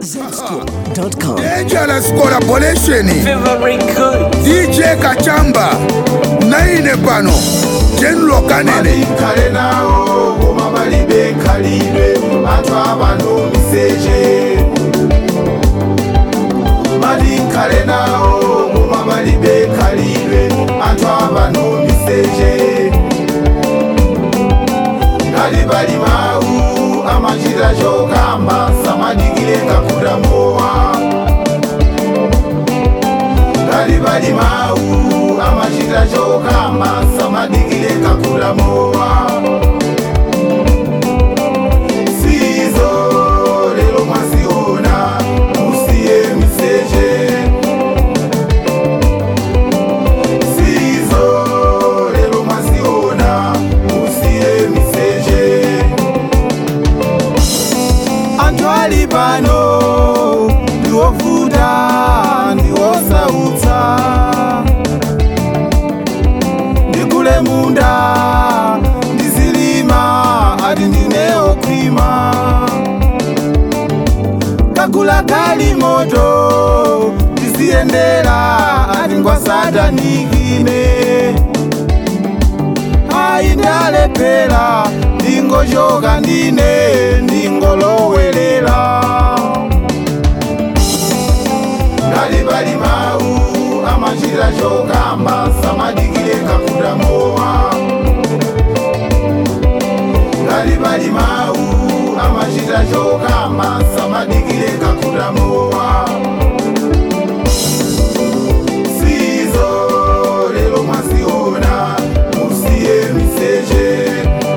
Zscoop.com. Dangerous collaboration Very good. DJ Kachamba naine pano General Kanene kale nawo ngoma balibe kalidwe bantu abano miseje mali kale nawo ngoma balibe kalidwe bantu abano miseje ngali bali mawu amachira chokamba samadigire kakula mowa ngali bali mawu amachira chokamba samadigire kakula mowa sizo lero mwasiona musiye miseje sizo lero mwasiona musiye miseje anthu ali pano ndiwovuta ndiwosautsa ndikule munda ndizilima ati ndineokhwima kagula kali moto ndiziyendera ati ngwasatanikine ayi ndalephera ndingochoka ndine ndingolowelela ngali bali mawu amachira chokamba samadikire kakunda mowa ngali bali mawu amachira chokamba samadikire kakunda mowa sizo lero mwasiona musiye miseje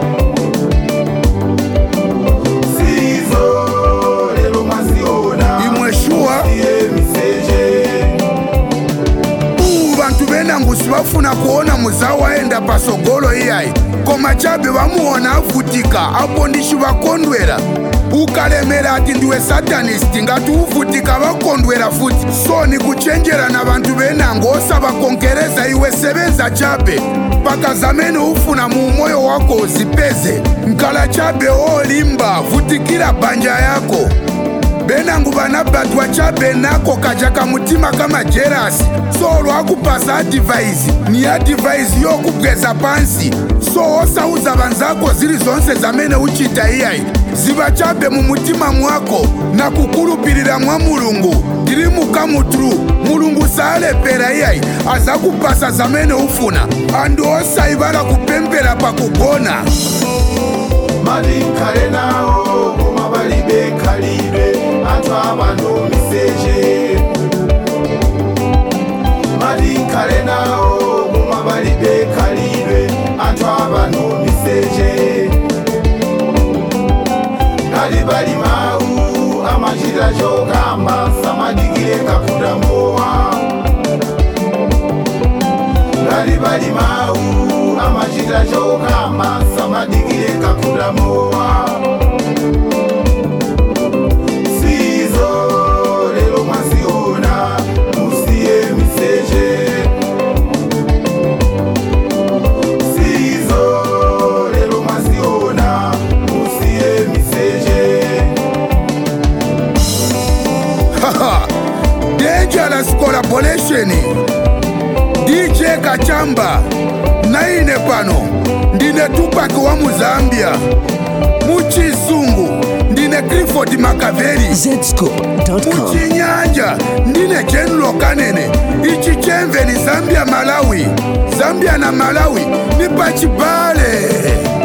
sizo lero mwasiona imwe shuwa musiye miseje uwu bantu benangusi bafuna kuona muzawu aenda pasogolo iyayi koma chabe bamuona avutika apo ndishi bakondwera ukalemera ati ndiwe satanisti ngati uvutika bakondwera futi so ni kuchenjera na bantu benango osabakonkereza iwe sebenza chabe paka zamene ufuna mu moyo wako uzipeze nkala chabe olimba vutikira banja yako benangu banabatwa chabe nako kaja kamutima kama jerasi so lwakupasa adivaisi ni adivaisi yokubweza pansi so osauza banzako zili zonse zamene uchita iyayi ziba chabe mu mutima mwako na kukulupilira mwa mulungu tili mukamutulu mulungu salepera iyayi azakupasa zamene ufuna andu osayibala kupempera pakugona mali kale nawo koma balibe kalidwe anthu abano miseje mali kale nawo koma balibe kalidwe anthu abano miseje ngali bali mawu amachira chokamba samadikire kakunda mowa ngali bali mawu amachira chokamba samadikire kakunda mowa sizo lero mwasiona musiye miseje sizo lero mwasiona musiye miseje Haha, Dangerous collaboration DJ Kachamba naine pano ndine Tupac wa Muzambia muchizungu ndine Clifford Makaveli Zscoop.com. muchinyanja ndine General Kanene ichi chemve ni Zambia Malawi Zambia na Malawi ni pachibale